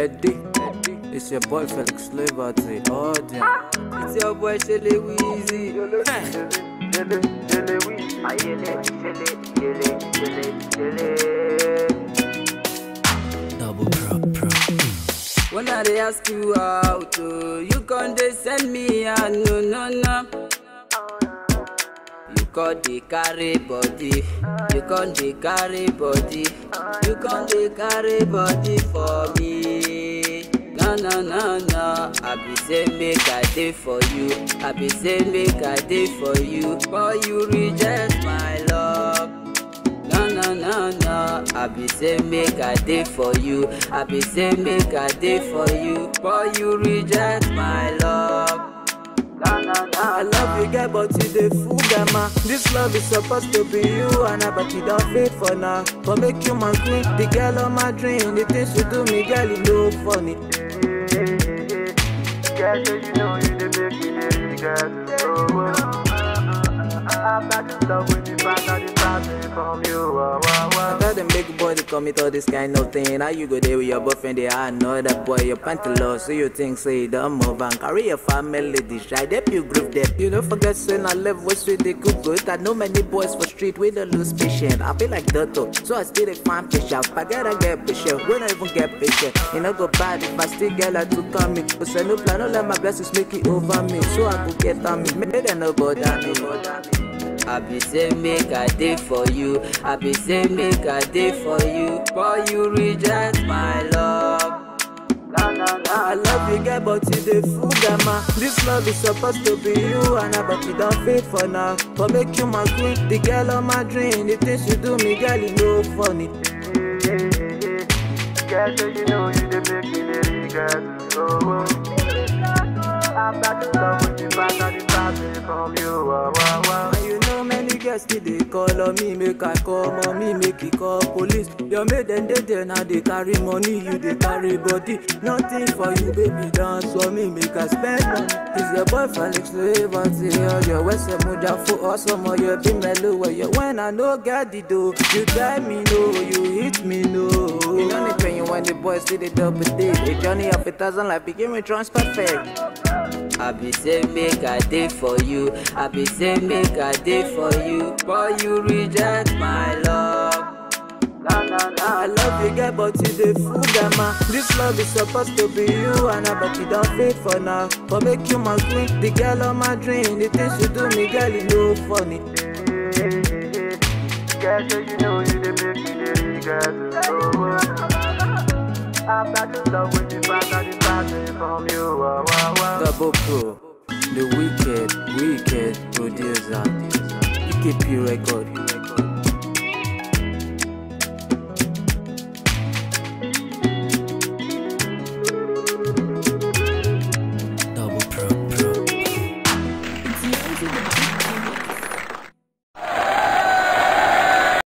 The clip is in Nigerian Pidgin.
Eddie, it's your boy Felix Liberty. Oh damn. It's your boy Shelly Weezy. Double prop prop. When I dey ask you out, oh, you con dey send me a no no no. You con dey carry body, you con dey carry body, you con dey carry body for me. No no no no, I be say make I dey for you, I be say make I dey for you, but you reject my love. No, no, no, no. I be say make I dey for you. I be say make I dey for you. But you reject my love. No, no, no. I love you, girl, but you dey fool them, ah. This love is supposed to be you and I, but you don't fit for now. But make you my queen, the girl of my dream. The things you do me, girl, you look funny. Girl, so you know you the make me the regret. Oh, oh. I'm not in love with the fact that it's passing from you. Oh, oh, I oh. tell them big boy to commit all this kind of thing. How you go there with your boyfriend? They I know that boy, your panty low. So you think say you don't move and carry your family dish. I dep you groove them. You don't forget saying I live with sweet they cook good. I know many boys for street with the lose patient. I feel like Dotto, so I still dey find patient. I gotta get patient. We don't even get patient. You know go bad if I still get like to come me. But say no plan, don't let my blessings make it over me. So I go get on me. Make them no bother me. I be say make I dey for you. I be say make I dey for you. But you reject my love. No, no, no. I love you, girl, but you dey fool them, ah. This love is supposed to be you and I, but you don't fit for now. But make you my queen, the girl of my dream. The things you do me, girl, you know funny. Girl, so you know you the make me the regret. Oh, oh. I'm not in love with the fact that it's passing from you. Oh, oh, oh. And you know many girls still they call on me, make I call mommy, make it call police. Your maid and they there now they carry money, you they carry body. Nothing for you, baby, dance for me, make I spend money. Is your boy Felix Liberty or your West Muja for awesome or your be mellow where you when I know get the dough. You tell me no, you hit me no. You know the pain you when the boys see the double date. A journey of a thousand life begin with transport fare. I be say make I dey for you. I be say make I dey for you. But you reject my love. No, no, no. I love you, girl, but you dey fool them, ah. This love is supposed to be you and I, but you don't fit for now. But make you my queen, the girl of my dream. The things you do me, girl, you know funny. Girl, so you know you the make me the regret. Oh, oh. I'm not in love with the fact that it's passing from you. Oh, oh, oh. Double Pro, the wicked, wicked producer. EKP record.